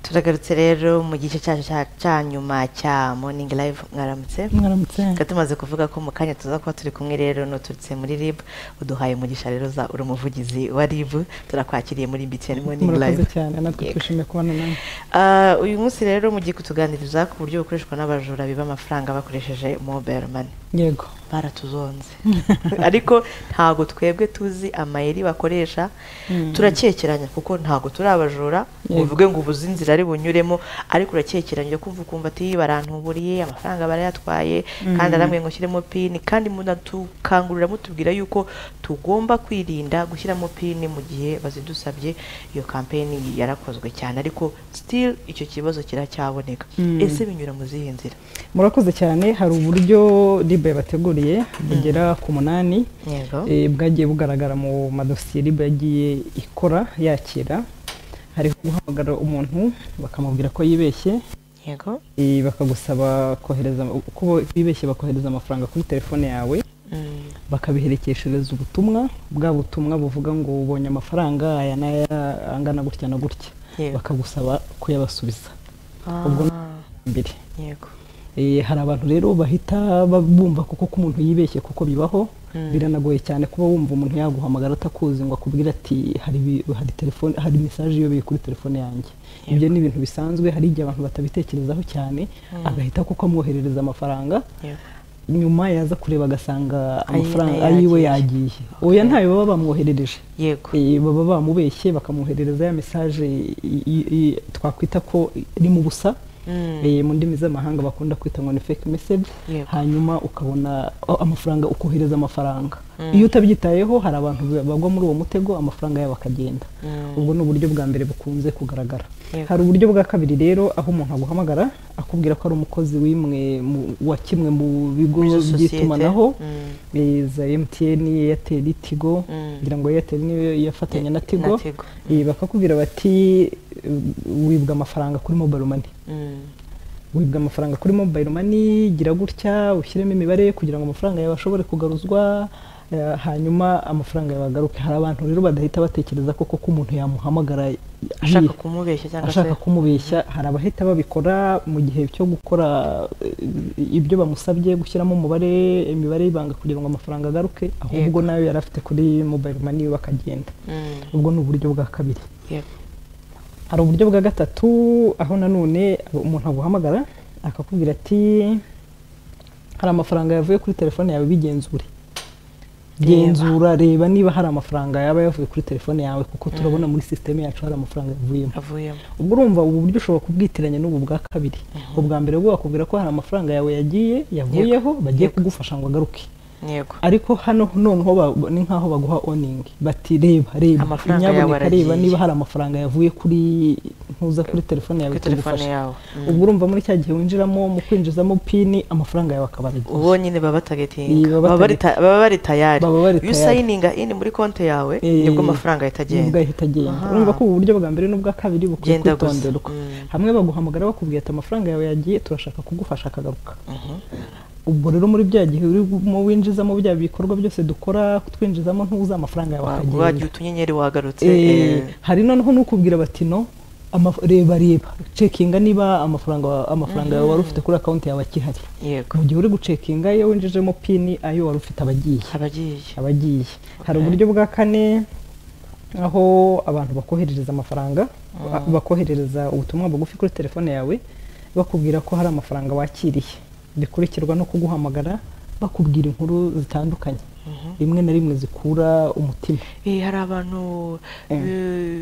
turagarutse rero mu gice cyacu cya- cya nyuma cya moningi live mwaramutse mwaramutse reka tumaze kuvuga ko mu kanya tuza kuba turi kumwe rero nuturutse muri rib uduhaye umugisha rero za uri umuvugizi wa rib turakwakiriye muri btn moningi live murakoze cyane natwe Yego. twishimiye kubona nawe Ah, uyu munsi rero mugiye kutuganiriza ku buryo bukoreshwa n'abajura biba amafaranga bakoresheje mobile money yego baratuzonze ariko ntago twebwe tuzi amayeri bakoresha Mm. turakekeranya kuko ntago turi abajura ngo Yego. uvuge ngo ubuze inzira ari bunyuremo ariko urakekeranya kumva ukumva ati barantuburiye amafaranga barayatwaye kandi aramwe ngo ushyiremo pini kandi munadukangurira mutubwira yuko tugomba kwirinda gushyiramo pini mu gihe bazidusabye iyo kampeni yarakozwe cyane ariko still icyo kibazo kiracyaboneka Mm. ese binyura mu zihe nzira murakoze cyane hari uburyo ribe yabateguriye bugera ku munani yego eh, bwagiye bugaragara mu madosiye ribe yagiye ikora yakira hariho guhamagara umuntu bakamubwira ko yibeshye yego eh, bakagusaba kohereza ko bibeshye bakohereza amafaranga kuri telefone yawe Mm. bakabiherekesereza ubutumwa bwa butumwa buvuga ngo ubonye amafaranga aya n'aya angana gutya na gutya Yego. bakagusaba kuyabasubiza ubwo Ah, mbere yego Eh, hari abantu rero bahita ba- bumva kuko ko umuntu yibeshye kuko bibaho Mm. biranagoye cyane kuba wumva umuntu yaguhamagara atakuzi ngo akubwire ati hari ibi- hari telefone hari message yobeye kuri telefone yanjye ibyo ni ibintu bisanzwe hari igihe abantu batabitekerezaho cyane agahita kuko amwoherereza amafaranga yego nyuma yaza kureba agasanga amafaranga yagiye. ayiwe yagiye oya ntayo baba bamwoherereje yego Eh, baba bamubeshye bakamwoherereza ya message i- i- i- twakwita ko iri mu busa Mm. Eh, mu ndimi z'amahanga bakunda kwita ngo ni fake message Yego. hanyuma ukabona oh, amafaranga ukohereza amafaranga Mm. iyo utabyitayeho hari abantu ba- bagwa muri uwo mutego amafaranga yabo akagenda Mm. ubwo ni uburyo bwa mbere bukunze kugaragara Yego. hari uburyo bwa kabiri rero aho umuntu aguhamagara akubwira ko ari umukozi w'imwe mu- wa kimwe mu bigo Muri izo sosiyete. by'itumanaho Mm. eh, za MTN, Airtel, Tigo Mm. ngira ngo Airtel niyo yafatanya Na na Tigo Tigo. Eh, bakakubwira bati eh, wibwa amafaranga kuri mobile money Mm. wibwa amafaranga kuri mobile money gira gutya ushyiremo imibare kugira ngo amafaranga yawe ashobore kugaruzwa eh, hanyuma amafaranga yawe agaruke hari abantu rero badahita batekereza koko ko umuntu yamuhamagara ashaka yihe- kumubeshya cyangwa se ashaka kumubeshya hari abahita babikora mu gihe cyo gukora eh, ibyo bamusabye gushyiramo umubare imibare y'ibanga kugira ngo amafaranga agaruke ahubwo nayo yari afite kuri mobile money we bakagenda Mm. ubwo ni uburyo bwa kabiri yego hari uburyo bwa gatatu aho nanone umuntu aguhamagara akakubwira ati hari amafaranga yavuye kuri telefone yawe bigenzure genzura reba niba hari amafaranga yaba yavuye kuri telefone yawe kuko turabona muri sisiteme yacu hari amafaranga yavuyemo avuyemo ubwo urumva ubu buryo ushobwa kubwitiranya n'ubu bwa kabiri ubwa mbere bwo bakubwira ko hari amafaranga yawe yagiye yavuyeho bagiye kugufasha ngo agaruke yego ariko hano noneho ba- ni nk'aho baguha oningi bati reba reba Amafaranga yawe inyaboneka reba aragiye." niba hari amafaranga yavuye kuri ntuza kuri telefone yawe kuri telefone ikagufasha. yawe Mm. ubwo urumva muri cya gihe winjiramo mu kwinjizamo pini amafaranga yawe akaba aragiye uwo nyine baba Iyi, batagatinga baba baba bari ta- baba bari tayari Baba bari iyo tayari. usayininga ini muri konti yawe Eh, nibwo amafaranga ahita nibwo agenda ahita agenda Aha. urumva ko ubu buryo bwa mbere n'ubwa kabiri bukwiye Genda gusa. kwitonderwa Mm. hamwe baguhamagara bakubwira ati amafaranga yawe yagiye turashaka kugufasha akagaruka Mhm. ubwo rero muri bya gihe urimo winjizamo bya bikorwa byose dukora twinjizamo ntuza amafaranga yawe Wa- akagenda wagiye utunyenyeri wagarutse Eh, eh, hari noneho n'ukubwira bati no amaf- reba reba cekinga niba amafaranga wa- amafaranga yawe wari ufite kuri akawunti yawe akihari yego mu gihe uri gucekinga iyo winjijemo pini ayo wari ufite abagiye abagiye abagiye hari Okay. uburyo bwa kane aho abantu bakoherereza amafaranga ba- bakoherereza ubutumwa bugufi kuri telefone yawe bakubwira ko hari amafaranga wakiriye bikurikirwa no kuguhamagara bakubwira inkuru zitandukanye rimwe na rimwe zikura umutima Eh, hari abantu Mm. eh,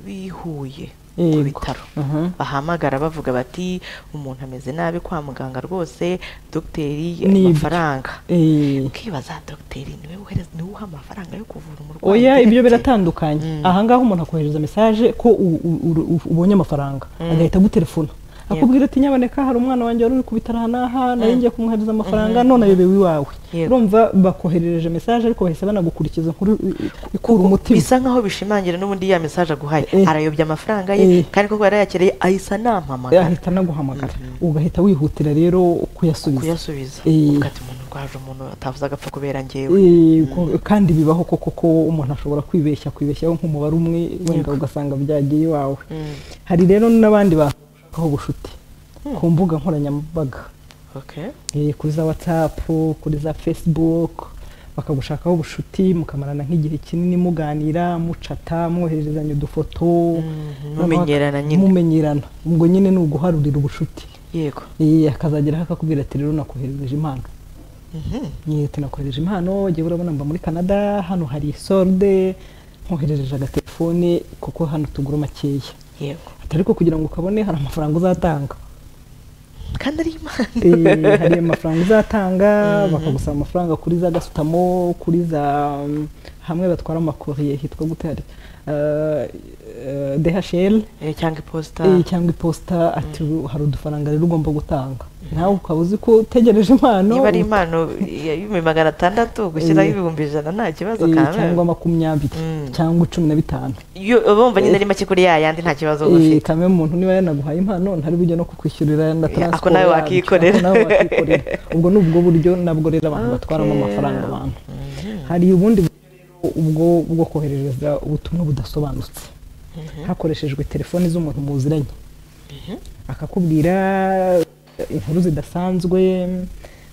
bihuye ku Yego. bitaro Mhm. bahamagara bavuga bati umuntu ameze nabi kwa muganga rwose dogiteri Ni ibyo. amafaranga Eh, ukibaza dogiteri niwe uhereza niwe uha amafaranga yo kuvura umurwayi oya ibyo ugeretse. biratandukanye ahangaha umuntu akohereza mesaje ko u- u- u- u- ubonye amafaranga agahita agutelefona akubwira ati nyaboneka hari umwana wanjye wari uri ku bitaro aha n'aha nari ngiye kumwohereza amafaranga none ayobewe iwawe Yego. urumva bakoherereje mesaje ariko bahise banagukurikiza inkuru i- i- ikura umutima bisa nkaho bishimangira n'ubundi ya mesaje aguhaye Eh. arayobya amafaranga ye Eh. kandi koko yarayakiriye ahisa nampamagara ahita anaguhamagara ugahita wihutira rero kuyasubiza kuyasubiza Eh. uvuga ati umuntu ko haje umuntu atavuze agapfa kubera ngewe Eh, ko- kandi bibaho koko ko umuntu ashobora kwibeshya kwibeshyaho nk'umubare umwe wenda ugasanga byagiye iwawe Mm, hari rero n'abandi bantu bashakaho ubucuti ku mbuga nkoranyambaga okay Eh, kuri za watsapu kuri za fesibuku bakagushakaho ubucuti mukamarana nk'igihe kinini muganira mucata mwohererezanya Mm, udufoto noneho mumenyerana nyine. mumenyerana ubwo nyine ni uguharurira ubucuti yego Eh, akazageraho akakubwira ati rero nakoherereje impano Mhm. Eh, ati nakohereje impano ugiye urabona mba muri canada hano hari isoride nkoherereje agatelefone kuko hano tugura makeya yego ati ariko kugira ngo ukabone hari amafaranga uzatanga kandi ari imana Eh, hari amafaranga uzatanga bakagusaba amafaranga kuri za gasutamo kuri za um, hamwe batwara amakoriye hitwa gute hari Eh, eh, dhl Eh, cyangwa iposita eh, cyangwa iposita ati hari udufaranga rero ugomba gutanga nawe ukaba uzi ko utegereje impano niba ari impano y'ibihumbi magana atandatu gushyiraho ibihumbi ijana nta kibazo eh, kawe cyangwa makumyabiri Mm. cyangwa cumi na bitanu Yo- uba wumva nyine ari make kuri ya yandi nta kibazo uba Eh, ufite kamwe muntu niba yanaguhaye impano ntari bujye no kukwishyurira Ya, na ako transport nawe yabyo, wakikorera. ako nawe wakikorera ubwo ni ubwo buryo nabwo rero abantu batwaramo Okay. amafaranga abantu hari ubundi buryo rero ubwo bwo koherereza ubutumwa budasobanutse hakoreshejwe telefoni z'umuntu muziranye akakubwira inkuru zidasanzwe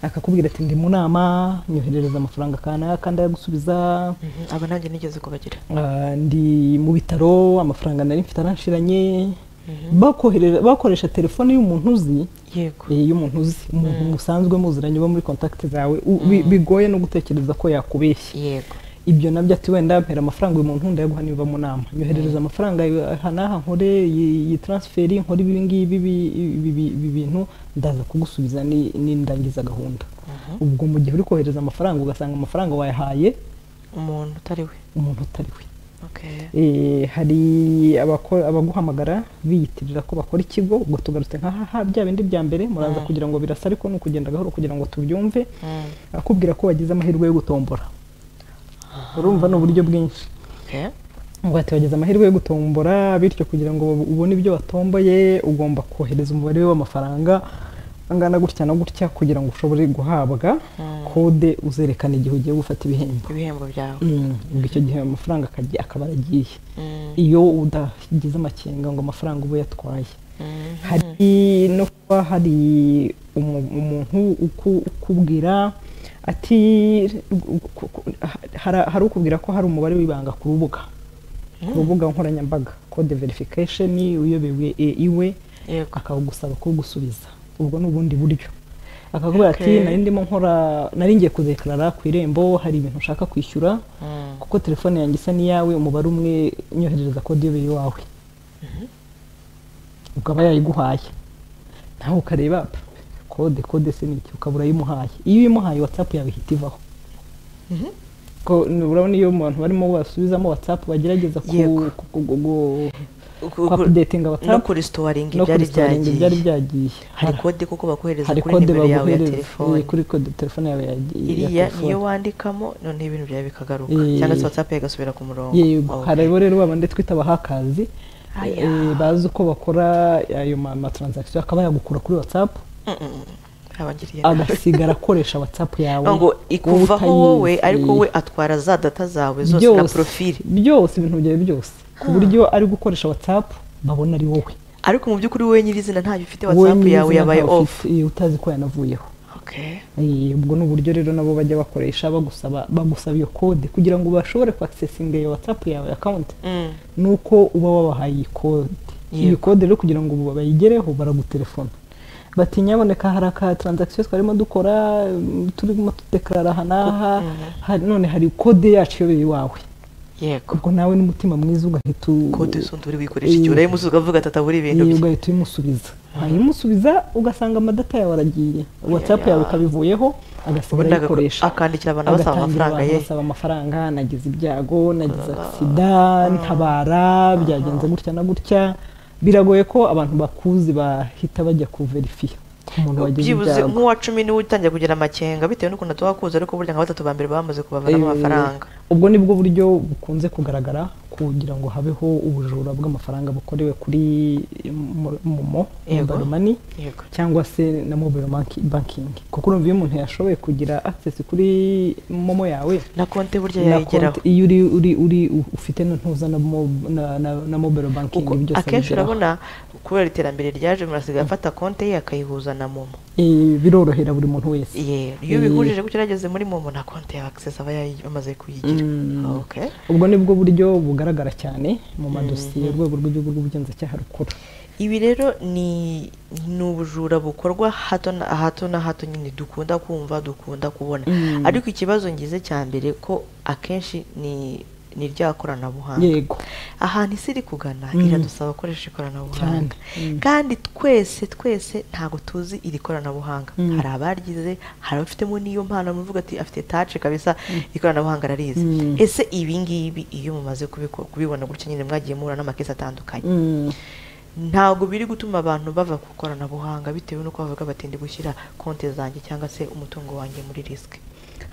akakubwira ati ndi mu nama nyoherereza amafaranga kanaka ndayagusubiza Mhm, aba nanjye nigeze kubagira Ah, ndi mu bitaro amafaranga nari mfite aranshiranye bakoherera- bakoresha telefone y'umuntu uzi yego eh, y'umuntu uzi umuntu musanzwe muziranye uba muri contact zawe u- bi- bigoye no gutekereza ko yakubeshya yego ibyo nabyo ati wenda mpera amafaranga uyu muntu ndayaguha niba mu nama nyoherereza amafaranga aha n'aha nkore iyi iyi transferi nkore ibi ngibi ibi- ibi- ibi- ibi bintu ndaza kugusubiza ni- nindangiza gahunda ubwo mu gihe uri kohereza amafaranga ugasanga amafaranga wayahaye umuntu utari we umuntu utari we okay Eh, hari abako- abaguhamagara biyitirira ko bakora ikigo ubwo tugarutse nkahaha bya bindi bya mbere muraza kugira ngo birasa ariko ni ukugenda gahoro kugira ngo tubyumve Mm, akubwira ko wagize amahirwe yo gutombora urumva ni uburyo bwinshi okay ngo ati wagize amahirwe yo gutombora bityo kugira ngo ubone ibyo watomboye ugomba kohereza umubare we w'amafaranga angana gutya na gutya kugira ngo ushobore guhabwa kode uzerekana igihe ugiye gufata ibihembo ibihembo byawe Mm, ubwo icyo gihe ayo mafaranga akajya- akaba aragiye Mm, iyo udagize amakenga ngo amafaranga uba yatwaye mm, hari no kuba hari umu- umuntu uku- ukubwira ati ku- ku- hari- hari ukubwira ko hari umubare w'ibanga ku rubuga ku rubuga nkoranyambaga code verification uyobewe e- iwe yego akagusaba kugusubiza ubwo ni ubundi buryo akakubwira ati Okay. nari ndimo nkora nari ngiye kudekarara ku irembo hari ibintu ushaka kwishyura Mm, kuko telefone yanjye isa n'iyawe umubare umwe nyoherereza kode iyo iwawe ukaba yayiguhaye nawe ukareba pa, kode kode se niki ukaba urayimuhaye iyo uyimuhaye watsapu yawe ihita ivaho ko urabona iyo abantu barimo basubizamo watsapu bagerageza ku Yego. ku- ku- ku- ku- ku- ku ku- updatinga no watsapu kuri storingi no byari kurisitinga byagiye ibyari byagiye hari Hari- kode kuko bakohereza hari kuri kode nimero yawe ya baguhereza telefoni eh, kuri kode telefone yawe ya- iriya ya niyo telefone wandikamo noneho ibintu byawe bikagaruka Eh. cyangwa se watsapu igasubira ku murongo yego Okay. hari abo rero babandi twita abahakazi Aya. eh, bazi uko bakora ayo ma- matransaction akaba yagukura kuri whatsapp Mm, mm, mm. abangiriye nabi agasigara akoresha whatsapp yawe ngo ikuvaho wowe utayizi. ariko we atwara za data zawe zose na Byose, profili byose ibintu byawe byose ku buryo ari gukoresha whatsapp babona ari wowe ariko mu by'ukuri wowe nyirizina ntacyo ufite Wowe watsapu yawe nyirizina yabaye ntawe ofu ufite, eh, utazi ko yanavuyeho okay Eh, ubwo ni uburyo rero nabo bajya bakoresha bagusaba bagusaba iyo kode kugira ngo bashobore kuaccessinga iyo whatsapp yawe account Mm, ni uko uba wabahaye iyi kode iyi Yego. kode rero kugira ngo ubu bayigereho baragutelefona bati nyaboneka hari aka transaction twarimo dukora mm, turimo tudekarara aha n'aha hari- none hari kode yacu iyoboye iwawe yego ubwo nawe n'umutima mwiza ugahita u- kode z'undi uri wikoresha Eh. igihe urayimuzi ukavuga tata buri ibintu eh, bye ugahita uyimusubiza wayimusubiza ugasanga amadata yawe aragiye whatsapp yawe ikabivuyeho Ubundi agasigara agako- ayikoresha akandikira abantu abasaba agatangira amafaranga abantu ye. basaba amafaranga nagize ibyago nagize agisida ntabara byagenze gutya na gutya biragoye ko abantu bakuzi bahita bajya kuverifiya ku muntu wagize byibuze ibyago nk'uwa cumi niwe utangiye kugira amakenga bitewe n'ukuntu tuba kuzi ariko burya nka batatu ba mbere bamaze kubavanamo Eh, amafaranga ubwo ni bwo buryo bukunze kugaragara kugira ngo habeho ubujura bw'amafaranga bukorewe kuri mo- momo Yego. mobile money yego cyangwa se na mobile banki- banking kuko urumva iyo umuntu yashoboye kugira access kuri momo yawe na konti burya na yayigeraho konti iyo uri uri uri u- ufite n'intuza na mo- na- na- na mobile banking kuko byose akenshi abigeraho. urabona kubera iterambere ryaje umuntu asigaye afata konti ye akayihuza na momo Eh, birorohera buri muntu wese Ye- iyo Eh. ubihurije gutyo yageze muri momo na konti ya access aba yayi- amaze kuyigira Mm. okay ubwo nibwo buryo bugaragara cyane mu madosiye Mhm. urwego rw'igihugu rw'ubugenzacyaha rukora ibi rero ni ni ubujura bukorwa hato na hato na hato nyine dukunda kumva dukunda kubona Mm. ariko ikibazo ngize cya mbere ko akenshi ni ni rya koranabuhanga yego ahantu isi iri kugana Mm. iradusaba gukoresha ikoranabuhanga Cyane. Mm. kandi twese twese ntabwo tuzi iri koranabuhanga Mm. hari abaryize hari abafitemo n'iyo mpano muvuga ati afite tace kabisa ikoranabuhanga ararizi Mm. ese ibi ngibi iyo mumaze kubiko- kubibona gutya nyine mwagiye muhura n'amakesi atandukanye Mm. ntabwo biri gutuma abantu bava ku ikoranabuhanga bitewe n'uko bavuga bati ndi gushyira konti zanjye cyangwa se umutungo wanjye muri risike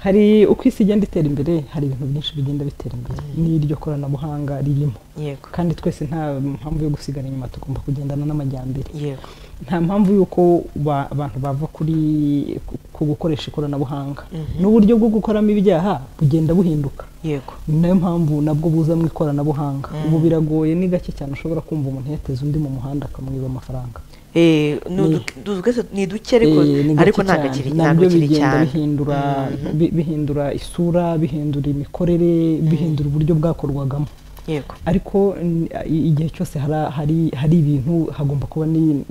hari uko isi igenda itera imbere hari ibintu byinshi bigenda bitera imbere n'iryo koranabuhanga ririmo yego kandi twese nta mpamvu yo gusigara inyuma tugomba kugendana n'amajyambere yego nta mpamvu y'uko ba- abantu bava kuri ku- ku gukoresha ikoranabuhanga Mhm. n'uburyo bwo gukoramo ibyaha bugenda buhinduka yego ni nayo mpamvu nabwo buza mu ikoranabuhanga Mm. ubu biragoye ni gake cyane ushobora kumva umuntu yateze undi mu muhanda akamwiba amafaranga Eh, ni Ni- udu- du- twese ni duke ariko Eh, ni gake ariko ntabwo cyane. akiri ntabwo nabyo akiri bigenda cyane bihindura Mhm. bi- bihindura isura bihindura imikorere bihindura uburyo bwakorwagamo yego ariko n- i- igihe cyose hari- hari hari ibintu hagomba kuba ni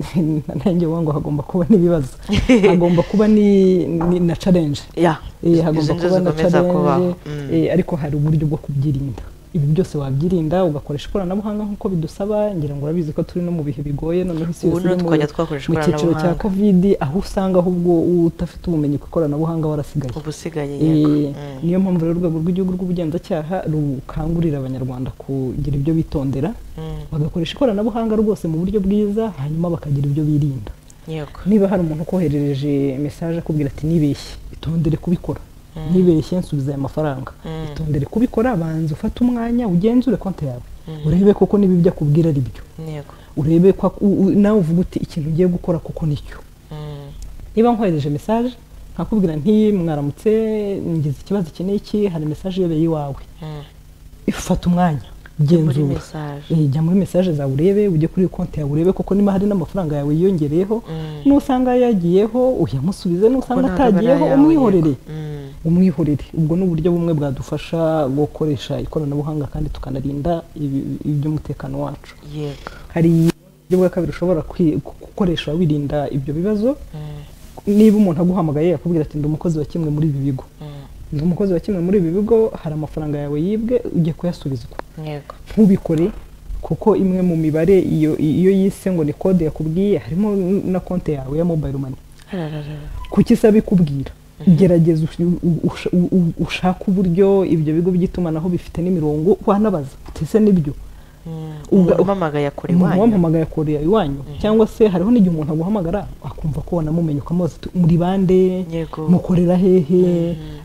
nanjye ngo hagomba kuba n'ibibazo hagomba kuba ni ni- na challenge ya Eh, izo hagomba nizo kuba na zikomeza kubaho challenge Mm. eh, ariko hari uburyo bwo kubyirinda ibi byose wabyirinda ugakoresha ikoranabuhanga nk'uko bidusaba ngira ngo urabizi ko turi no mu bihe bigoye noneho isi ubu yose niho iri mu- twajya twakoresha mu cyiciro cya ikoranabuhanga covid aho usanga ahubwo udafite ubumenyi ku ikoranabuhanga warasigaye ubu usigaye Eh, yego Mm. niyo mpamvu rero urwego rw'igihugu rw'ubugenzacyaha rukangurira abanyarwanda kugira ibyo bitondera Mm. bagakoresha ikoranabuhanga rwose mu buryo bwiza hanyuma bakagira ibyo birinda yego niba hari umuntu ukoherereje mesaje akubwira ati nibeshye itondere kubikora nibeshye nsubiza aya mafaranga Mm. itondere kubikora banza ufate umwanya ugenzure konti yawe Mm. urebe koko niba ibyo akubwira ari byo yego urebe ko ak- u- u- nawe uvuga uti ikintu ugiye gukora koko nicyo Mm. niba nkohereje mesaje nkakubwira nti mwaramutse ngize ikibazo iki n'iki hari mesaje iyobeye iwawe Mm. ifata umwanya muri genzura mesaje Eh, jya muri mesaje zawe urebe ujye kuri konti yawe urebe koko niba hari n'amafaranga yawe yiyongereyeho Mm. nusanga yagiyeho uyamusubize Kuko nusanga ntabwo aba ari atagiyeho ayawe, umwihorere yego. Mm. umwihorere ubwo ni uburyo bumwe bwadufasha gukoresha ikoranabuhanga kandi tukanarinda ibi- iby'umutekano wacu yego hari uburyo bwa kabiri ushobora kwi- gukoresha wirinda ibyo bibazo Mm. niba umuntu aguhamagaye akubwira ati ndi umukozi wa kimwe muri ibi bigo Mm. ndi umukozi wa kimwe muri ibi bigo hari amafaranga yawe yibwe ujye kuyasubizwa yego ntubikore kuko imwe mu mibare iyo iyo yise ngo ni kode yakubwiye harimo na konti yawe ya mobile money Arararara. kuki isaba ikubwira gerageza ush- u- usha- u- u- ushake uburyo ibyo bigo by'itumanaho bifite n'imirongo wanabaza utese nibyo Mm. Uga- umuntu umamagaye akora umuntu iwanyu wampamagaye akorera iwanyu cyangwa se hariho n'igihe umuntu aguhamagara akumva ko wanamumenye ukamubaza uti muri bande yego mukorera hehe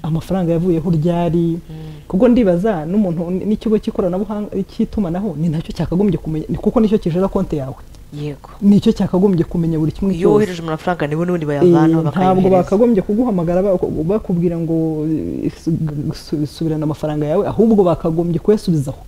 amafaranga yavuyeho ryari Mm. kuko ndibaza n'umuntu n'ikigo cy'ikoranabuhanga cy'itumanaho ni nacyo cyakagombye kumenya ni kuko nicyo kijera konti yawe yego nicyo cyakagombye kumenya buri kimwe iyo cyose wohereje amafaranga nibo n'ubundi Eh, bayavanaho ntabwo bakayohereza bakagombye kuguhamagara bak- bakubwira ngo eh, su- su- subirana amafaranga yawe ahubwo bakagombye kuyasubizaho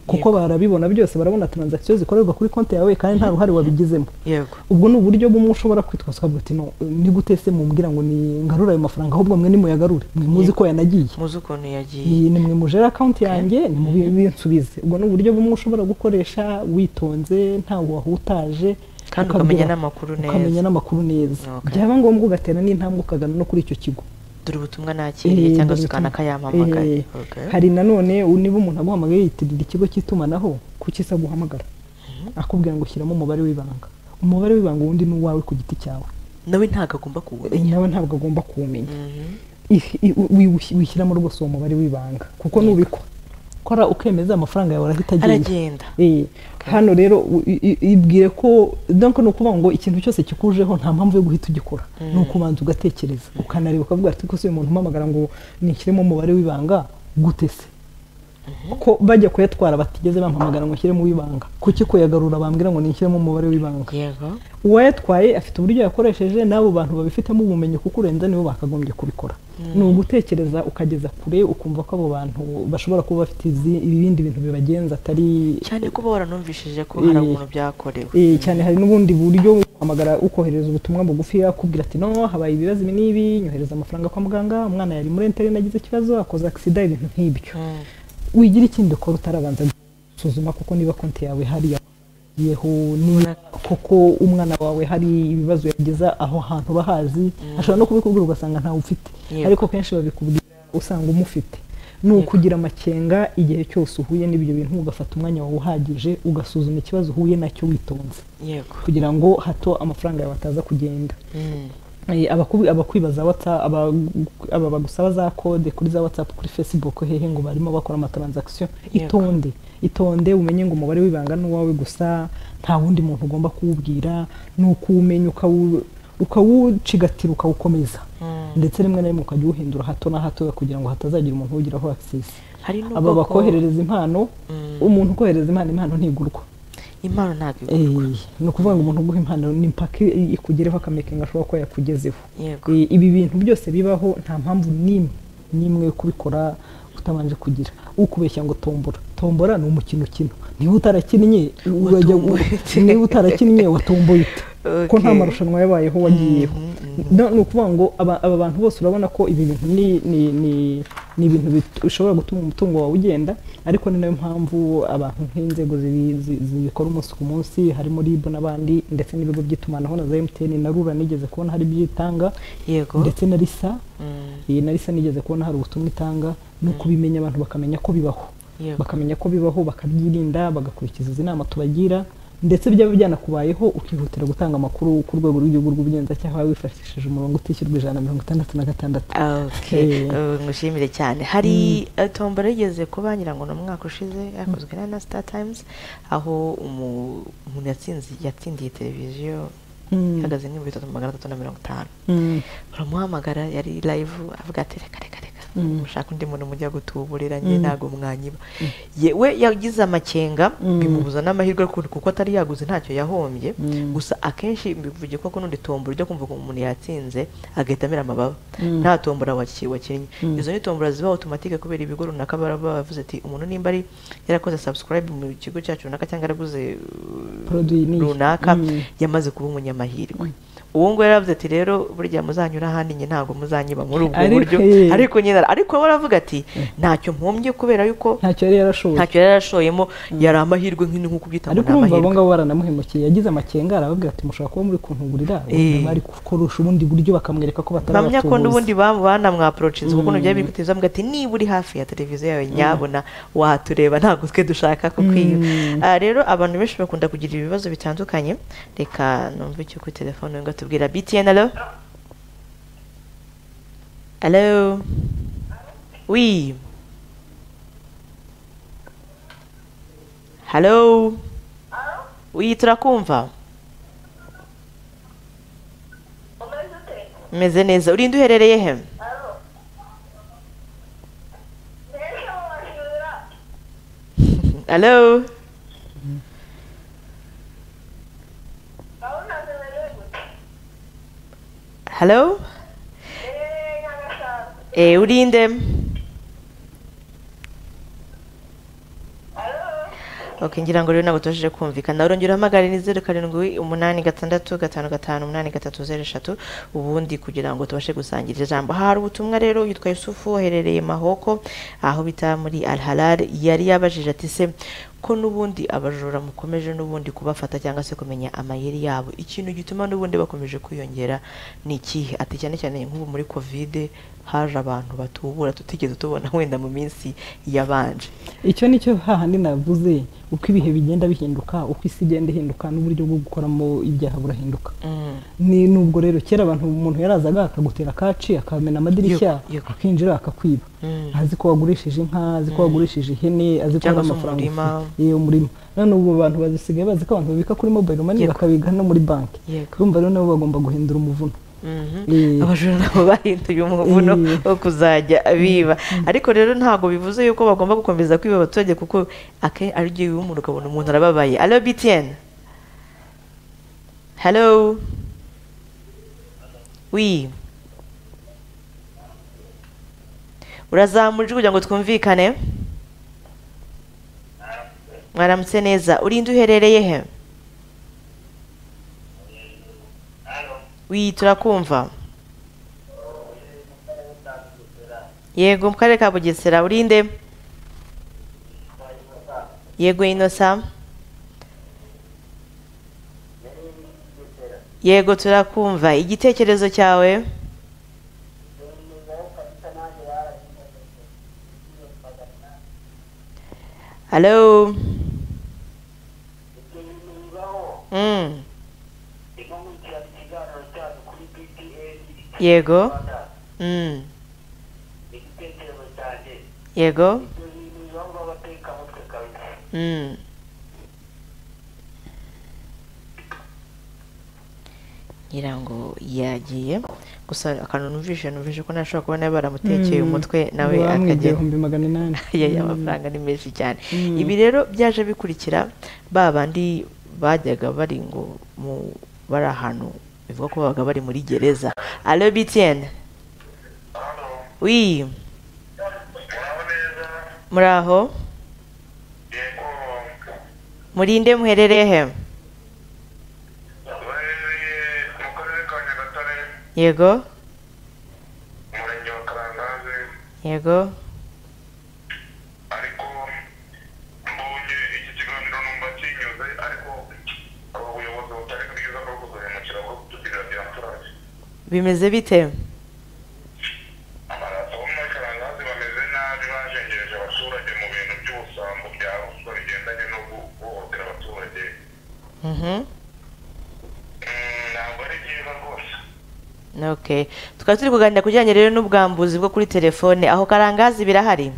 kuko barabibona byose barabona transaction zikorerwa kuri konti yawe kandi nta ruhare wabigizemo yego ubwo ni uburyo bumwe ushobora kwitwaza ukavuga ati "No, ni gute se mumbwira ngo ni ngarure ayo mafaranga ahubwo mwe nimuyagarure mwe muzi ko yanagiye muzi ukuntu yagiye ni mwe mujere akawunti yanjye ni mu binsubize ubwo ni uburyo bumwe ushobora gukoresha witonze ntawe wahutaje kandi ukagira- ukamenya n'amakuru ukamenya neza n'amakuru neza Okay. byaba ngombwa ugatera n'intambwe ukagana no kuri icyo kigo dore ubutumwa nakiriye Eh, cyangwa dore se ukana ubutumwa. kayampamagaye Eh, hari nanone u- niba umuntu aguhamagaye yitirira ikigo cy'itumanaho kuki isa guhamagara akubwira ngo shyiramo umubare w'ibanga umubare w'ibanga uwundi ni uwawe ku giti cyawe nawe ntabwo agomba Eh, kuwumenya nawe ntabwo agomba kuwumenya Mhm. If- i- u- wi- wishyiramo rwose uwo mubare w'ibanga kuko nubikwa kora ukemeza amafaranga yawe arahita agenda aragenda Eh, hano rero u- i- i- ibwire ko donc ni ukuvuga ngo ikintu cyose kikujeho nta mpamvu yo guhita ugikora ni ukubanza ugatekereza ukanareba ukavuga ati kose uyu muntu umpamagara ngo nishyiremo umubare w'ibanga gute se ko bajya kuyatwara batigeze bampamagara ngo nshyiremo uw'ibanga kuki kuyagarura bambwira ngo nishyiremo umubare w'ibanga yego uwayatwaye afite uburyo yakoresheje n'abo bantu babifitemo ubumenyi kuko urenze nibo bakagombye kubikora ni ugutekereza ukageza kure ukumva ko abo bantu bashobora kuba bafite izi- ibindi bintu bibagenza atari cyane ko uba waranumvishije ko hari Eh, umuntu byakorewe Eh, cyane hari n'ubundi buryo wo guhamagara ukohereza ubutumwa bugufi akubwira ati no habaye ibibazo ibi n'ibi nyohereza amafaranga kwa muganga umwana yari muri interineti agize ikibazo akoze agisida ibintu nk'ibyo Mm. wigira ikindi ukora utarabanza gusuzuma kuko niba konti yawe hari yeho niba koko umwana wawe hari ibibazo yageza aho hantu bahazi ashobora no kubikubwira ugasanga ntawe ufite Yego. ariko kenshi babikubwira usanga umufite ni ukugira amakenga igihe cyose uhuye n'ibyo bintu ugafata umwanya wawe uhagije ugasuzuma ikibazo uhuye nacyo witonze yego kugira ngo hato amafaranga yawe ataza kugenda Mm. Eh, abakubi- abakwibaza whatsapp aba aba bagusaba za kode kuri za whatsapp kuri facebook hehe ngo barimo bakora amatransaction Yego. itonde itonde umenye ngo umubare w'ibanga ni uwawe gusa nta wundi muntu ugomba kuwubwira ni ukuwumenya ukawu- ukawucigatira ukawukomeza Mm. ndetse rimwe na rimwe ukajya uwuhindura hato na hato kugira ngo hatazagira umuntu uwugiraho access hari aba n'ubwoko bakoherereza impano Mm. umuntu ukohereza impano impano ntigurwa impano ntabwo igura Eh, ni ukuvuga ngo umuntu uguha impano ni mpaka ikugereho akamekenga ashobora kuba yakugezeho yego Eh, ibi bintu byose bibaho nta mpamvu n'imwe n'imwe yo kubikora utabanje kugira ukubeshya ngo tombora tombora ni umukino ukina niba utarakinnye urajya Watomboye. niba utarakinnye watomboye ute ko nta Okay. marushanwa yabayeho wagiyeho No- ni ukuvuga ngo aba aba bantu bose urabona ko ibi bintu ni ni ni- ni ibintu bitu- bishobora gutuma umutungo wawe ugenda ariko ni nayo mpamvu abantu nk'inzego zibi- zi- zibikora umunsi ku munsi harimo RIB n'abandi ndetse n'ibigo by'itumanaho na za MTN na RURA nigeze kubona hari byitanga yego ndetse na risa Mm. iyi na risa nigeze kubona hari ubutumwa itanga no kubimenya abantu bakamenya ko bibaho Yego. bakamenya ko bibaho bakabyirinda bagakurikiza izi nama tubagira ndetse byaba byanakubayeho ukihutira gutanga amakuru ku rwego rw'igihugu rw'ubugenzacyaha wifashishije umurongo utishyurwa ijana na mirongo itandatu na gatandatu Okay, Eh. ubu ngushimire cyane hari eh, tombora yigeze kuba ngira ngo ni umwaka ushize yakozwe na na star times aho umu- umuntu yatsinze yatsindiye televiziyo Mm. ihagaze nk'ibihumbi bitatu magana atatu na mirongo itanu Mm. baramuhamagara yari live avuga ati reka reka reka Mm. mushaka undi muntu mujya gutuburira njye Mm. ntabwo mwanyiba yewe yagize amakenga Mm. bimubuza n'amahirwe kuko kuko atari yaguze ntacyo yahombye Mm. gusa akenshi mbivuge ko n'undi tombora ujya kumva ko umuntu yatsinze agahita amera amababa Mm. nta tombora waki- wakinnye Mm. izo ni tombora ziba automatique kubera ibigo runaka baba bavuze ati umuntu nimba ari yarakoze subscribe mu kigo cyacu runaka cyangwa yaraguze uh, Produit n'iyi. runaka Mm. yamaze kuba umunyamahirwe uwo nguwo yaravuze ati rero burya muzanyura ahandi njye ntabwo muzanyiba muri ubwo Ariko- buryo eh. ariko nyine ariko we aravuga ati ntacyo mpombye kubera yuko ntacyo yari yarashoboye ntacyo yari yarashoyemo yari amahirwe nk'ino nk'uko ubyita ngo ariko ni urumva abo amahirwe ngabo baranamuhemukiye yagize amakenga arababwira ati mushobora kuba muri kuntugurira Eh. bari gukoresha ubundi buryo bakamwereka ko mpamya ko batarabatubuza n'ubundi ba- banamwaporocise kuko nabyo biri kuteza mbwa ati niba uri hafi ya televiziyo yawe nyabona watureba ntabwo twe dushaka kukwiba Mm. Ah, rero abantu benshi bakunda kugira ibibazo bitandukanye reka numve icyo kuri telefone ngo tubwira btn alo alo oui halo oui turakumva Umeze ute? meze neza urinde uherereye he Alo. Mbese wajura? alo Urabona zimerewe gute? Hello? Eeeh, Nyagasani. Eh, urinde. Alo. Okay, ngira ngo rero ntabwo tubashije kumvikana. Urongera uhamagare ni zeru karindwi umunani gatandatu gatanu gatanu umunani gatatu zeru eshatu ubundi kugira ngo tubashe gusangira ijambo. Hari ubutumwa rero yitwa Yusufu waherereye Mahoko aho bita muri Al Halal yari yabajije ati se ko n'ubundi abajura mukomeje n'ubundi kubafata cyangwa se kumenya amayeri yabo ikintu gituma n'ubundi bakomeje kwiyongera ni ikihe ati cyane cyane nk'ubu muri kovide haje abantu batubura tutigeze tubona wenda mu minsi yabanje icyo ni cyo hahandi navuze uko ibihe bigenda bihinduka uko isi igenda ihinduka n'uburyo bwo gukoramo ibyaha burahinduka Mm. ni nubwo rero kera abantu umuntu yarazaga akagutera kaci akamena amadirishya Yego, yego. akinjira akakwiba Mm. azi ko wagurishije inka azi ko wagurishije ihene azi ko Cyangwa se hari amafaranga umurima. ufite. Iyo, umurima none ubu abantu bazisigaye bazi ko abantu babika kuri mobile money Yego. bakabika no muri banki Yego. urumva rero nabo bagomba guhindura umuvuno Eh, abajura nabo bahinduye umuvuno Eh. wo kuzajya biba ariko rero ntabwo bivuze yuko bagomba gukomeza kwiba abaturage kuko akenshi ari byo biba umuntu ukabona umuntu arababaye alo btn hello wi urazamura ijwi kugira ngo twumvikane mwaramutse neza urinde uherereye he wi turakumva yego mu karere ka bugesera urinde yego inosa yego turakumva igitekerezo cyawe halo mm. yego mm. igitekerezo cyanjye yego ibyo bintu biba ngo abateka mutwe kabisa Mm. ngira ngo yagiye gusa akantu numvise numvise ko ntashobora kubona baramutekeye mm, umutwe nawe bamwibye akagera ibihumbi magana inani ya ya, Mm, amafaranga ni menshi cyane mm. ibi rero byaje bikurikira ba bandi bajyaga bari ngo mu- bari ahantu bivuga ko babaga bari muri gereza alo btn wi muraho neza muri aho yego murinde muherereye he baherereye mu karere ka nyagatare yego umurenge wa karangazi yego ariko mbonye iki kiganiro numva kinyuze ariko abo buyobozi butari bwiza bwo kuduhemukira bwo kutugirira byaturage bimeze bite amaraso bo muri karangazi bameze nabi bajengereje abaturage mu bintu by'ubusambo bya ruswa bigendanye no guhohotera abaturage Mhm. Mm, ntabwo ari byiza rwose Okay. Tukaba turi kuganira ku bijyanye rero n'ubwambuzi bwo kuri telefone aho karangazi birahari.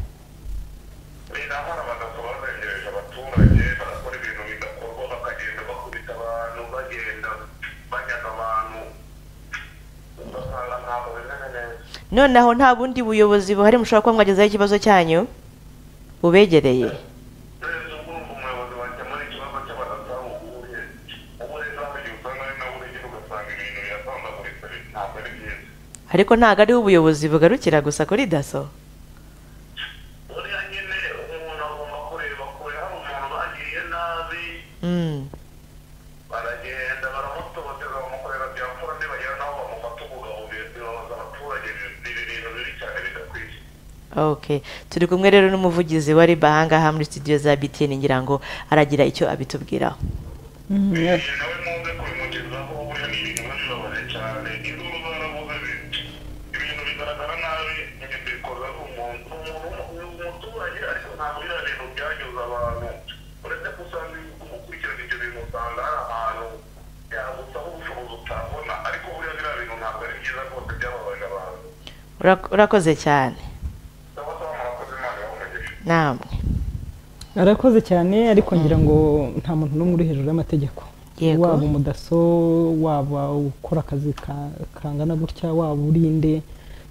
birahara bagasaba bazengereje abaturage barakora ibintu bidakorwa bakagenda bakubita abantu bagenda banyaga abantu ugasanga ntabwo bimeze neza Noneho nta bundi buyobozi buhari mushobora kuba mwagezaho ikibazo cyanyu bubegereye. rero ubu urumva umuyobozi wakemura ikibazo cy'abadasabu uhuye ubu rero hagiye usanga ari nawe urengera ugasanga ibintu birasambaguritse ntabwo ari byiza Ariko ntabwo ariho ubuyobozi bugarukira gusa kuri daso. buriya nyine umuntu agomba kureba kure hari umuntu bagiriye nabi Mm. baragenda baramutoteza bamukorera byakora nibagera naho bamufata ubugabo bibabaza abaturage ni ibintu bibi cyane bidakwiye Okay. Turi kumwe rero n'umuvugizi wa Riba ahangaha muri studio za BTN ngira ngo aragira icyo abitubwiraho. Mm, yeah. igihe nawe muze kubimugezaho buriya ni ibintu biba bibabaje cyane induru zaravuze biti ibintu bigaragara nabi nyine mbikoza umuntu umuntu ni umuturage ariko ntabwo biriya bintu byanyuze abantu uretse gusanga gukurikirana ibyo bintu usanga hari ahantu yagusaba ubushobozi utabona ariko buriya biriya bintu ntabwo ari byiza rwose byababaje abantu Urak- Urakoze cyane. Sawa sawa murakoze Imana ibahe Namwe. arakoze cyane ariko ngira ngo nta muntu n'umwe uri hejuru y'amategeko Yego. waba umudaso waba ukora akazi ka- kangana gutya waba urinde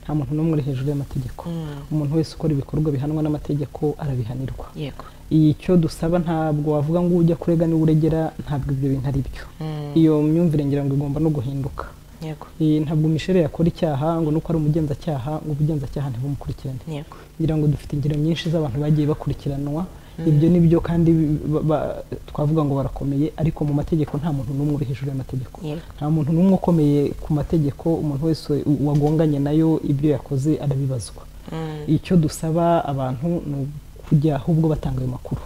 nta muntu n'umwe uri hejuru y'amategeko Mm. umuntu wese ukora ibikorwa bihanwa n'amategeko arabihanirwa Yego. icyo dusaba ntabwo wavuga ngo ujya kurega niba uregera ntabwo ibyo bintu ari byo Mm. iyo myumvire ngira ngo igomba no guhinduka Yego. Eh, ntabwo mishere yakora icyaha ngo nuko ari umugenzacyaha ngo ubugenzacyaha ntibumukurikirane Yego. ngira ngo dufite ingero nyinshi z'abantu bagiye bakurikiranwa ibyo ni byo kandi ba- ba- twavuga ngo barakomeye ariko mu mategeko nta muntu n'umwe uri hejuru y'amategeko Yego. nta muntu n'umwe ukomeye ku mategeko umuntu wese wagonganye nayo ibyo yakoze arabibazwa Mm. icyo dusaba abantu ni ukujya ahubwo batanga ayo makuru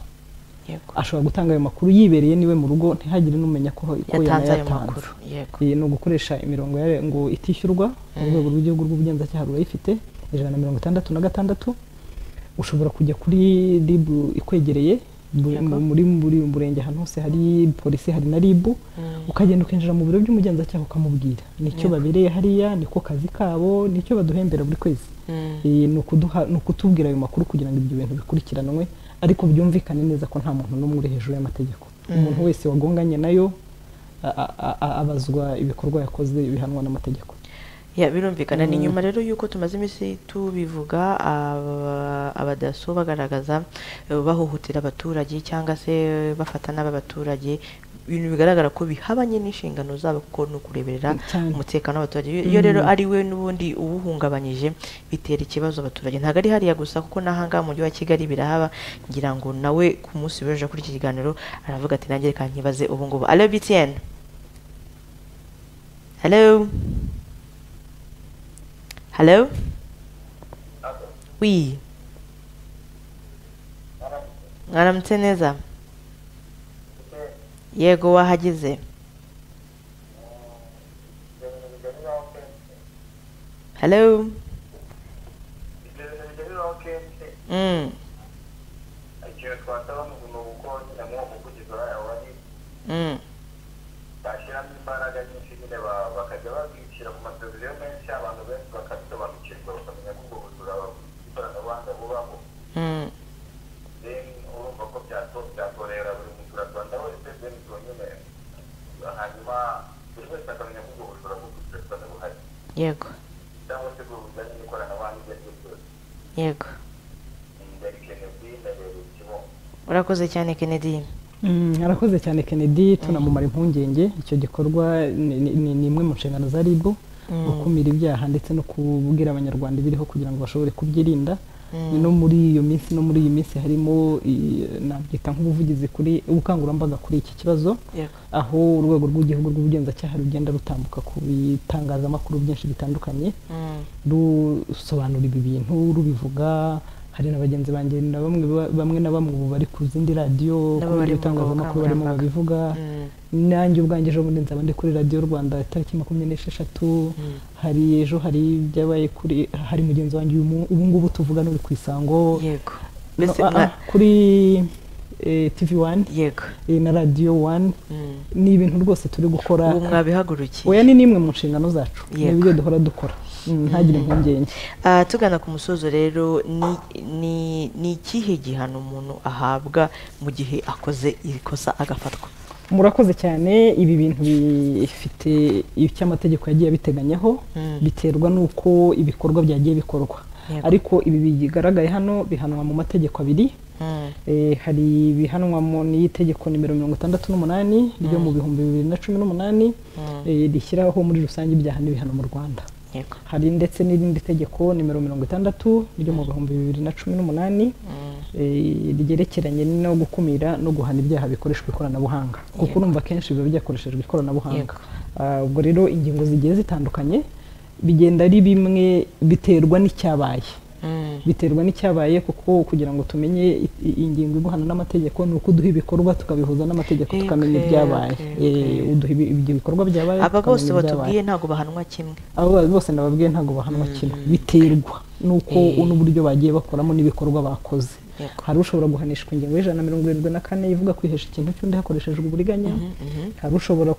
Yego. ashobora gutanga ayo makuru yibereye niwe mu rugo ntihagire n'umenya ko ko Yatanze ayo yanayatanze makuru. Yego. iyi ni ugukoresha imirongo ya ngo itishyurwa mu rwego rw'igihugu rw'ubugenzacyaha rurayifite ijana na mirongo itandatu na gatandatu ushobora kujya kuri rib ikwegereye bu- Yego. muri buri murenge ahantu hose hari polisi hari na rib Mm. ukagenda ukinjira mu biro by'umugenzacyaha ukamubwira nicyo Yego. babereye hariya niko kazi kabo nicyo baduhembera buri kwezi Mm. Eh, ni ukuduha- ni ukutubwira ayo makuru kugira ngo ibyo bintu bikurikiranwe ariko byumvikane neza ko nta muntu n'umwe uri hejuru y'amategeko umuntu wese wagonganye nayo a- a- a- abazwa ibikorwa yakoze bihanwa n'amategeko Ya, birumvikana ni nyuma rero yuko tumaze iminsi tubivuga aba- abadaso bagaragaza eh, bahohotera abaturage cyangwa se eh, bafata n'aba baturage ibintu bigaragara ko bihabanye n'inshingano zabo kuko ni ukureberera Cyane. umutekano w'abaturage Iyo- iyo rero ari we n'ubundi uwuhungabanyije bitera ikibazo abaturage ntabwo ari hariya gusa kuko n'ahangaha mu mujyi wa kigali birahaba ngira ngo nawe ku munsi w'ejo kuri iki kiganiro aravuga ati nanjye reka nkibaze ubu ngubu alo btn Hello? Hello? Oui. Mwaramutse neza? Yego wahageze. Hello? Mm. ikintu twasaba ni ukuntu kuko nyine nk'uko kugeza uriya wari Mm. bashyiramo imbaraga nyinshi nyine ba- bakajya babishyira mu mateleviziyo menshi abantu benshi bakabisobanukirwa bakamenya ko ubwo bujura bafite ikoranabuhanga bubaho Mm. then urumva ko byato- byatorera buri muturarwanda wese then zonyine hanyuma buri wese akamenya ko ubwo bujura bwo gucuruza buhari Yego. cyangwa se ubwo bujyanye n'ikoranabuhanga ibyo ari byo byose Yego. byari kenedi na rero kibongo Urakoze cyane Kennedy. Mm, arakoze cyane Kennedy tunamumara impungenge icyo gikorwa ni- ni ni- ni imwe mu nshingano za RIB Mm. gukumira ibyaha ndetse no kubwira abanyarwanda ibiriho kugira ngo bashobore kubyirinda Mm. no muri iyo minsi no muri iyi minsi harimo i- nabyita nk'ubuvugizi kuri ubukangurambaga kuri iki kibazo Yego. aho urwego rw'igihugu rw'ubugenzacyaha rugenda rutambuka ku bitangazamakuru byinshi bitandukanye Mm. rusobanura ibi bintu rubivuga hari na bagenzi banjye na bamwe ba- bamwe na bamwe ubu bari ku zindi Nabo radiyo ku bari bindi mu bitangazamakuru barimo bukangurambaga. babivuga Mm. nanjye ubwanjye ejo bundi nzaba ndi kuri radiyo rwanda tariki makumyabiri n'esheshatu hari ejo hari ibyabaye kuri hari mugenzi wanjye uyu mu- ubu ngubu tuvugana uri ku isango Yego. no, Mbese ah, ah, mwa- kuri eh, tv wani yego. eh, na radiyo wani Mm. ni ibintu rwose turi gukora Ubu mwabihagurukiye. oya ni n'imwe mu nshingano zacu ni Yego. ibyo duhora dukora Mm, ntagire impungenge Ah, tugana ku musozo rero ni ni ni ikihe gihano umuntu ahabwa mu gihe akoze iri kosa agafatwa murakoze cyane ibi bintu bifite icyo amategeko yagiye abiteganyamo Mm. biterwa n'uko ibikorwa byagiye bikorwa Yego. ariko ibi bigaragaye hano bihanwa mu mategeko abiri Mm, Eh, hari ibihanwa mu n'itegeko nimero mirongo itandatu n'umunani ryo mu bihumbi bibiri na cumi n'umunani Mm. eh, rishyiraho muri rusange ibyaha n'ibihano mu rwanda yego hari ndetse n'irindi tegeko nimero mirongo itandatu ryo mu bihumbi bibiri na cumi n'umunani Mm, eh, ryerekeranye no gukumira no guhana ibyaha bikoreshwa ikoranabuhanga kuko Yego. urumva akenshi biba byakoreshejwe ikoranabuhanga Yego. Ah, ubwo rero ingingo zigiye zitandukanye bigenda ari bimwe biterwa n'icyabaye mm, biterwa n'icyabaye kuko kugira ngo tumenye i- i- ingingo iguhana n'amategeko ni uko uduha ibikorwa tukabihuza n'amategeko Okay, tukamenya ibyabaye okay, Eh, okay. uduha ibi- ibi- ibikorwa byabaye aba bose tukamenya ibyabaye. batubwiye ntabwo bahanwa kimwe abo ba- bose nababwiye ntabwo bahanwa kimwe biterwa nuko Eh. n'uburyo bagiye bakoramo n'ibikorwa bakoze Yego. hari ushobora guhanishwa ingingo y'ijana na mirongo irindwi na kane ivuga kwihesha ikintu cy'undi hakoreshejwe uburiganya hari ushobora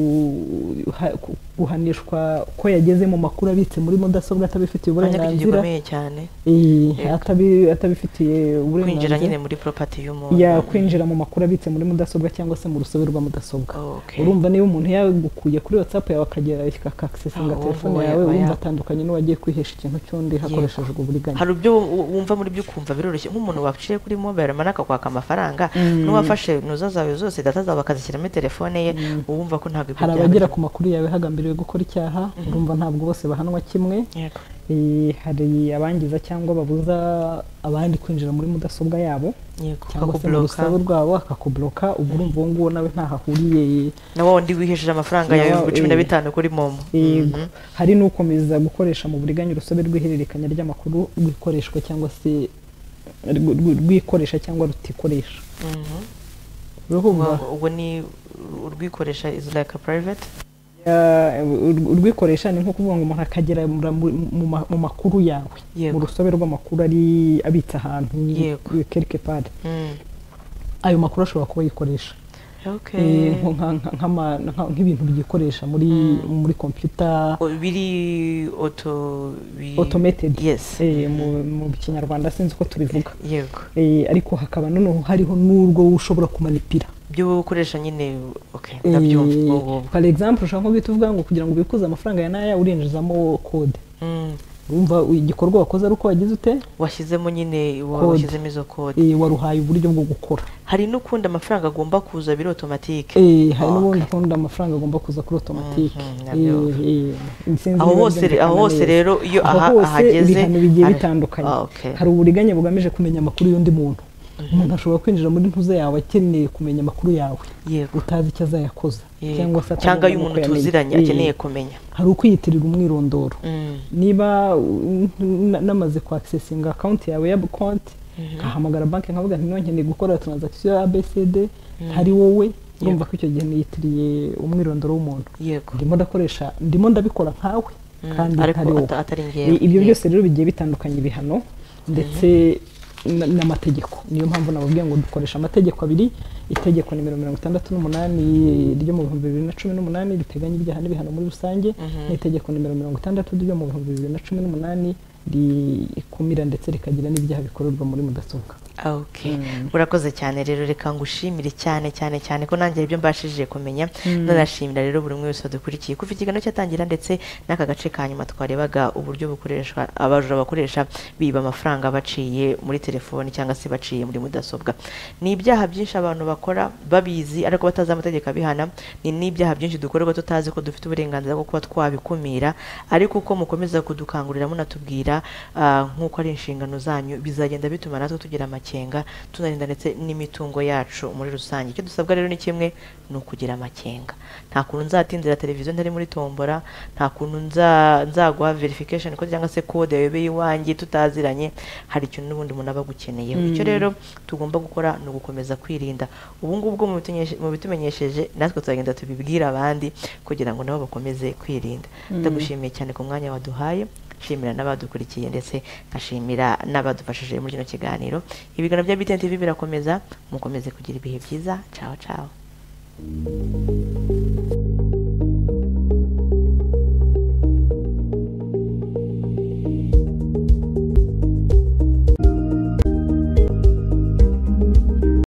ku- ha- ku- guhanishwa ko yageze mu makuru abitse muri mudasobwa atabifitiye urabona ko iki uburenganzira gikomeye cyane Eh, Yego. atabi- atabifitiye kwinjira nyine uburenganzira muri property ya y'umuntu kwinjira mu makuru abitse muri mudasobwa cyangwa se mu rusobe rwa mudasobwa Okay. urumva niba umuntu yagukuye kuri whatsapp yawe akagera Ah, akakisinga uwo telefone nguwo yawe yaba urumva ya- atandukanye n'uwagiye kwihesha ikintu cy'undi hakoreshejwe uburiganya hari ibyo wu- wumva muri byo ukumva biroroshye nk'umuntu waciye kuri mobile money akakwaka amafaranga Mm. n'uwafashe nuza zawe zose data zawe akazishyiramo telefone ye wumva ko ntabwo ibyo hari byaba abagera byo. ku makuru yawe hagambiriwe gukora icyaha urumva ntabwo bose bahanwa kimwe Yego. Eh, hari abangiza cyangwa babuza abandi kwinjira muri mudasobwa yabo yego cyangwa se mu Bakakubloka. rusabe rwabo akakubloka ubwo urumva uwo nguwo nawe ntaho ahuriye na wa wundi wihisheje amafaranga yawe Nawa- ibihumbi cumi na eh. bitanu kuri momo yego hari n'ukomeza gukoresha mu buriganya urusobe rw'ihererekanya ry'amakuru rwikoreshwa cyangwa se rw- rw- rwikoresha cyangwa rutikoresha Mhm. urumva Ubwo- ubwo ni urwikoresha is like a private Ya, ur- urwikoresha ni nko kuvuga ngo umuntu akagera mura- mu- mu ma- mu makuru yawe Yego. mu rusobe rw'amakuru ari abitse ahantu Yego. quelque part Mm. ayo makuru ashobora kuba yikoresha okay Eh, nko nka- nka- nk'ama- nka- nk'ibintu byikoresha muri muri computer O- biri auto bi- automated yes Eh, mu- mu kinyarwanda sinzi uko tubivuga yego Eh, ariko hakaba noneho hariho n'urwo ushobora kumanipira by'ubu ukoresha nyine okay, ndabyumva ubwo ngubwo par exemple ushobora nko guhita uvuga ngo kugira ngo ubikuze amafaranga ya naya urinjizamo kode Mm, urumva igikorwa wakoze ari uko wagize ute washyizemo nyine wa- Kode. washyizemo izo kode Eh, waruhaye uburyo bwo gukora hari n'ukundi amafaranga agomba kuza biri otomatike Eh, hari n'ubundi Okay. kundi amafaranga agomba kuza kuri otomatike Mhm, nabyo. aho hose re- aho hose aho rero iyo aha- hose ahageze ibihano bigiye hari- bitandukanye Ah, okay. hari uburiganya bugamije kumenya amakuru y'undi muntu umuntu ashobora kwinjira muri ntuza yawe akeneye kumenya amakuru yawe yego utazi icyo azayakoza yego. cyangwa se atazi cyangwa uko y'umuntu yamenya. tuziranye Eh, akeneye kumenya hari ukwiyitirira umwirondoro Mm, niba uh, n- namaze kwakisesinga akawunti yawe ya konti nkahamagara banki nkavuga nti "None nkeneye gukora taranzakisiyo ya abcd hari wowe urumva ko icyo gihe niyitiriye umwirondoro w'umuntu yego ndimo ndakoresha ndimo ndabikora nkawe Mm, kandi ariko ntari wowe ata- atari I- ibyo ngewe byose rero bigiye bitandukanye ibihano ndetse na- n'amategeko niyo mpamvu nababwiye ngo dukoresha amategeko abiri itegeko nimero mirongo itandatu n'umunani ryo mu bihumbi bibiri na cumi n'umunani riteganya ibyaha n'ibihano muri rusange n'itegeko nimero mirongo itandatu ryo mu bihumbi bibiri na cumi n'umunani rikumira ndetse rikagira n'ibyaha bikorerwa muri mudasobwa Ah, okay. urakoze cyane rero reka ngushimire cyane cyane cyane ko nanjye ibyo mbashije kumenya nanashimira rero buri umwe wese wadukurikiye kuva ikiganiro cyatangira ndetse n'aka gace ka nyuma twarebaga uburyo bukoreshwa abajura bakoresha biba amafaranga baciye muri telefoni cyangwa se baciye muri mudasobwa ni ibyaha byinshi abantu bakora babizi ariko batazi amategeko abihana ni n'ibyaha byinshi dukorerwa tutazi ko dufite uburenganzira bwo kuba twabikumira ariko uko mukomeza kudukangurira munatubwira ah, nk'uko ari inshingano zanyu bizagenda bituma natwe tugira amakenga tunarinda ndetse n'imitungo yacu muri rusange icyo dusabwa rero ni kimwe ni ukugira amakenga nta kuntu nzatinzira televiziyo ntari muri tombora nta kuntu nza- nzaguha verification code cyangwa se code yayobeye iwanjye tutaziranye hari ikintu n'ubundi umuntu aba agukeneyeho icyo rero tugomba gukora ni ugukomeza kwirinda ubu ngubu bwo mubitumenyeshe- mubitumenyesheje natwe tuzagenda tubibwira abandi kugira ngo nabo bakomeze kwirinda ndagushimiye cyane ku mwanya waduhaye nshimira n'abadukurikiye ndetse nkashimira n'abadufashije muri kino kiganiro ibiganiro bya BTN TV birakomeza mukomeze kugira ibihe byiza ciao ciao